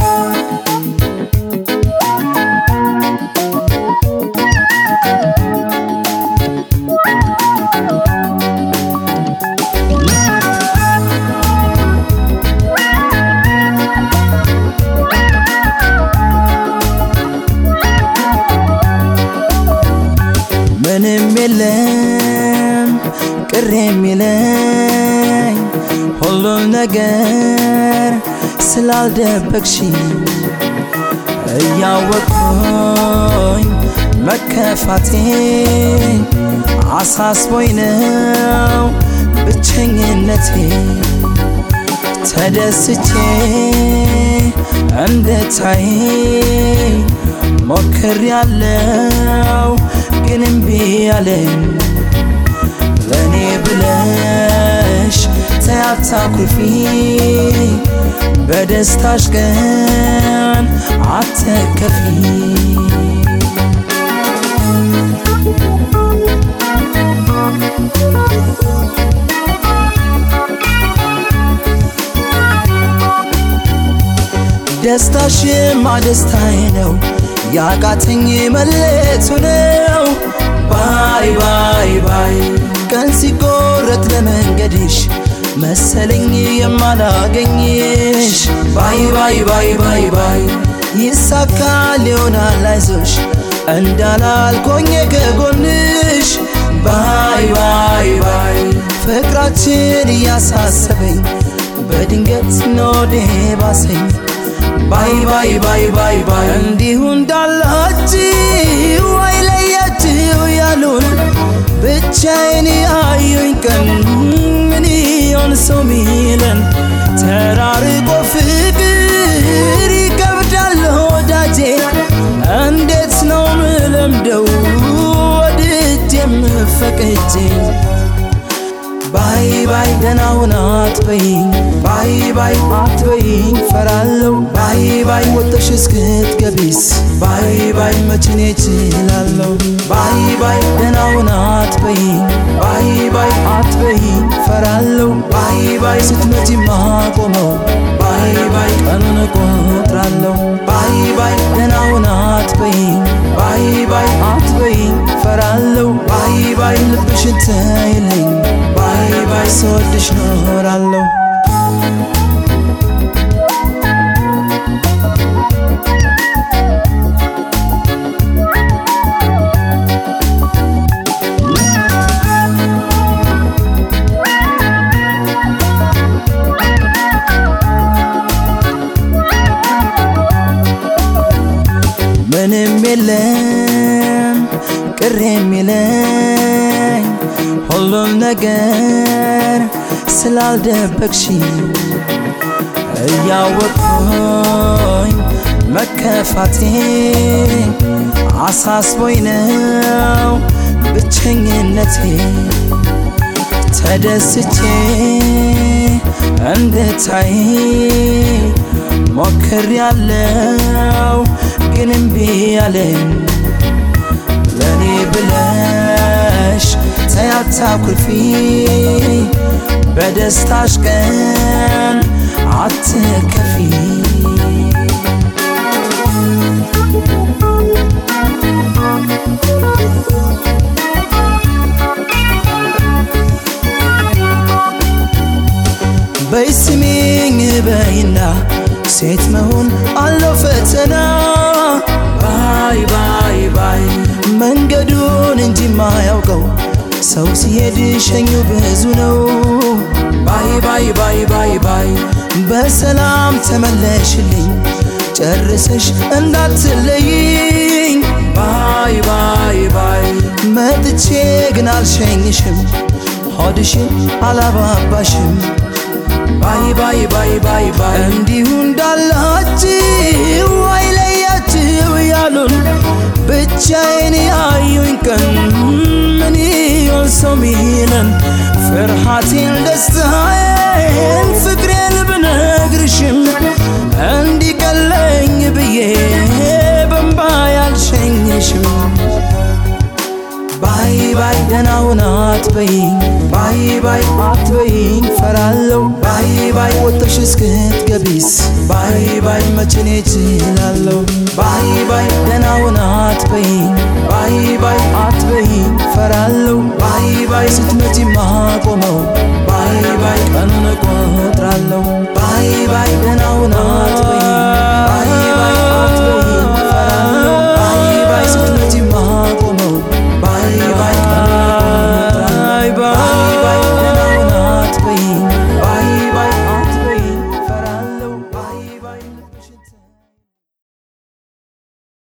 ምንም የለም ቅር የሚለኝ ሁሉን ነገር ስላልደበቅሽ እያወቅኩኝ መከፋቴ አሳስቦኝ ነው ብቸኝነቴ ተደስቼ እንድታይ ሞክር ያለው ግን እምቢ አለኝ ለእኔ ብለሽ ተያታኩርፊ በደስታሽ ቀን አትከፊ ደስታሽማ ደስታዬ ነው ያቃተኝ መለቱ ነው ባይ ባይ ባይ ቀን ሲቆረጥ ለመንገድሽ መሰለኝ የማላገኝሽ ባይ ባይ ባይ ባይ ባይ ይሳካል ይሆናል አይዞሽ እንዳላልኮኝ ከጎንሽ ባይ ባይ ባይ ፍቅራችን እያሳሰበኝ በድንገት ኖዴ ባሰኝ ባይ ባይ ባይ ባይ ባይ እንዲሁ እንዳላችሁ አይለያችሁ ያሉን ብቻዬን ያዩኝ ቀን ምን ይሆን ሰው ሚለን ተራርቆ ፍቅር ይከብዳል ወዳጄ እንዴት ነው ምለምደው ወድጄ የምፈቅጄ ባይ ባይ ደህና ሁን አትበይኝ ባይ ባይ አትበይኝ ፈራለው ባይ ባይ ወጥተሽ እስክትገቢስ ባይ ባይ መችኔ እችላለሁ ባይ ባይ ደህና ሁን አትበይኝ ባይ ባይ አትበይኝ ፈራለው ባይ ባይ ስትመጪ ማቆመው ባይ ባይ ቀኑን እቆጥራለሁ ባይ ባይ ደህና ሁን አትበይኝ ባይ ባይ አትበይኝ ፈራለው ባይ ባይ ልብሽን ተይልኝ ባይ ባይ ስወድሽ ኖራለሁ ምንም የለም ቅር የሚለኝ ሁሉን ነገር ስላልደበቅሽ እያወቅኩኝ መከፋቴ አሳስቦኝ ነው ብቸኝነቴ ተደስቼ እንድታይ ሞክር ያለው ግን እምቢ አለኝ ለእኔ ብለሽ ተያታኩርፊ በደስታሽ ቀን አትከፊ በይ ስሚኝ በይና ሴት መሆን አለው ፈተና ባይ ባይ ባይ መንገዱን እንጂ ማያውቀው ሰው ሲሄድ ሸኙ ብዙ ነው ባይ ባይ ባይ ባይ ባይ በሰላም ተመለሽልኝ ጨርሰሽ እንዳትለይኝ ባይ ባይ ባይ መጥቼ ግን አልሸኝሽም ሆድሽን አላባባሽም ባይ ባይ ባይ ባይ ባይ እንዲሁ እንዳላችሁ አይለያችሁ ያሉን ብቻዬን ያዩኝ ቀን ምን ይሆን ሰው ሚለን ፍርሃቴን ደስታዬን ፍቅሬን ብነግርሽም እንዲቀለኝ ብዬ በንባ ያልሸኝሽም ባይ ባይ ደህና ሁን አትበይኝ ባይ ባይ አትበይኝ ፈራለው ባይ ባይ ወጥተሽ እስክትገቢስ ባይ ባይ መቼኔ እችላለሁ ባይ ባይ ደህናውን አትበይኝ ባይ ባይ አትበይኝ ፈራለሁ ባይ ባይ ስትመጪማ